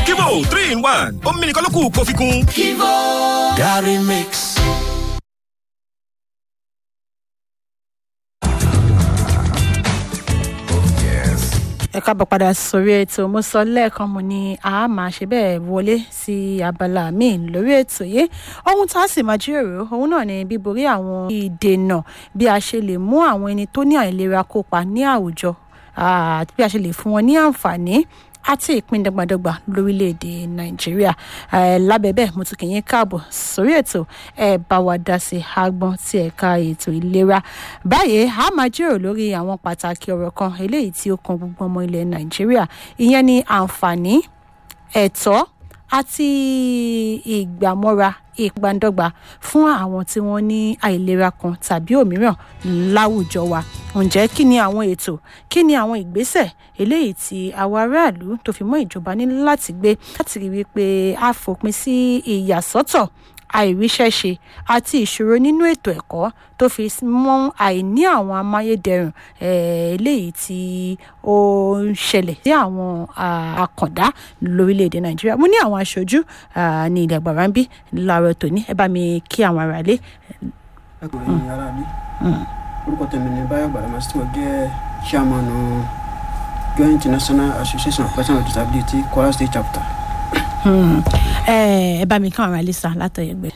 Kivo three in one omi nìkan ló kù kó fi kún. Kivo Gary Mix. ẹ káàbọ̀ padà sórí ètò mo sọ lẹ́ẹ̀kan mo ní a máa ṣe bẹ́ẹ̀ wọlé sí abala míì lórí ètò yìí ohun tá a sì máa jíròrò òun náà ni bíborí àwọn ìdènà bí a ṣe lè mú àwọn ẹni tó ní àìlera kópa ní àwùjọ àti bí a ṣe lè fún wọn ní àǹfààní àti ìpín dọ́gbadọ́gba lórílẹ̀‐èdè nàìjíríà lábẹ́ bẹ́ẹ̀ mo tún kì í káàbọ̀ sórí ètò ẹ bá wa dá sí agbọ́n ti ẹ̀ka ètò ìlera báyìí a máa jíròrò lórí àwọn pàtàkì ọ̀rọ̀ kan eléyìí tí ó kan gbogbo ọmọ ilẹ̀ nàìjíríà ìyẹn ni àǹfààní ẹ̀tọ́ àti ìgbàmọ́ra ìpandọ́gba fún àwọn tí wọ́n ní àìlera kan tàbí òmíràn láwùjọ wa ǹjẹ́ kí ni àwọn ètò kí ni àwọn ìgbésẹ̀ eléyìí tí àwọn aráàlú tó fi mọ́ ìjọba ní láti gbé láti rí wípé a fòpin sí ìyàsọ́tọ̀ àìríṣẹ́ṣe àti ìṣòro nínú ètò ẹ̀kọ́ tó fi mọ́ àìní àwọn amáyédẹrùn eléyìí tí ó ń ṣẹlẹ̀ sí àwọn àkàndá lórílẹ̀‐èdè nàìjíríà mo ní àwọn aṣojú ní ilẹ̀ àgbàrá ń bí láàárọ̀ tòní ẹ bá mi kí àwọn aráalé. ẹ kò ní ara ní orúkọ tèmi ní báyọ̀ gbàdámà tí wọ́n jẹ́ chairman joint national association of persons with disability kwara state chapter. ẹ bá mi kí àwọn aráalé sá látọ̀yẹ̀gbẹ́.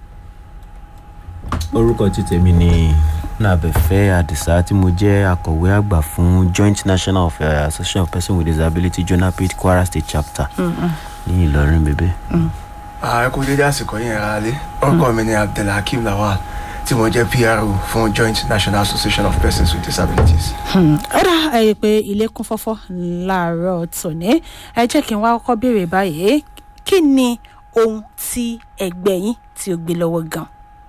orúkọ tí tèmi ni nàbẹ̀fẹ́ àdìsá tí mo jẹ́ akọ̀wé àgbà fún joint national of, uh, association of persons with disability jonapit kwara state chapter ní ìlọrin bèbè. ààrẹ kò dédé àsìkò yẹn ra lé orúkọ mi ni abdulhakeem lawal tí mo jẹ́ pro fún joint national association of persons with disabilities. ó dá ẹ pé ilé kún fọ́fọ́ láàárọ̀ tòní ẹ jẹ́ kí n wá kọ́kọ́ béèrè báyìí kí ni ohun tí ẹgbẹ́ yín tí ó gbé lọ́wọ́ gan-an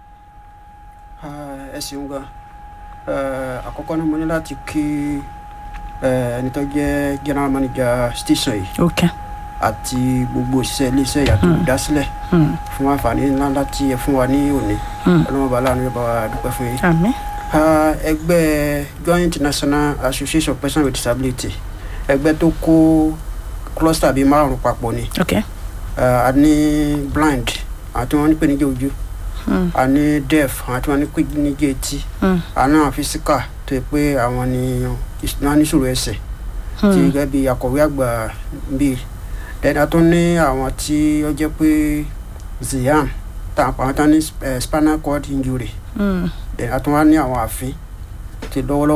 ẹ ṣeun gan àkọ́kọ́ náà mo ní láti kí ẹni tó jẹ́ general manager station yìí ok àti gbogbo òṣìṣẹ́ iléeṣẹ́ ìyàtọ̀ olùdásílẹ̀ fún àǹfààní ńlá láti ẹ fún wa ní òní ọlọ́mọba aláàánú yóò bá wa dúpẹ́ fún yín. àmì. ẹgbẹ́ joint national association of persons with disability ẹgbẹ́ tó kó cluster bíi márùn-ún papọ̀ ni ok a ní blind àti wọn ní pèníjà ojú a ní deaf àwọn tí wọn ní pèníjà etí a ní àwọn physical tó yẹ pé àwọn ni wọn ní sòrò ẹsẹ̀ tí gẹ́gẹ́ bí akọ̀wé àgbà bíi then a tún ní àwọn tí ó jẹ́ pé ziam àwọn tán ní spinal cord injury then a tún wá ní àwọn àfin tí lọ́wọ́lọ́wọ́.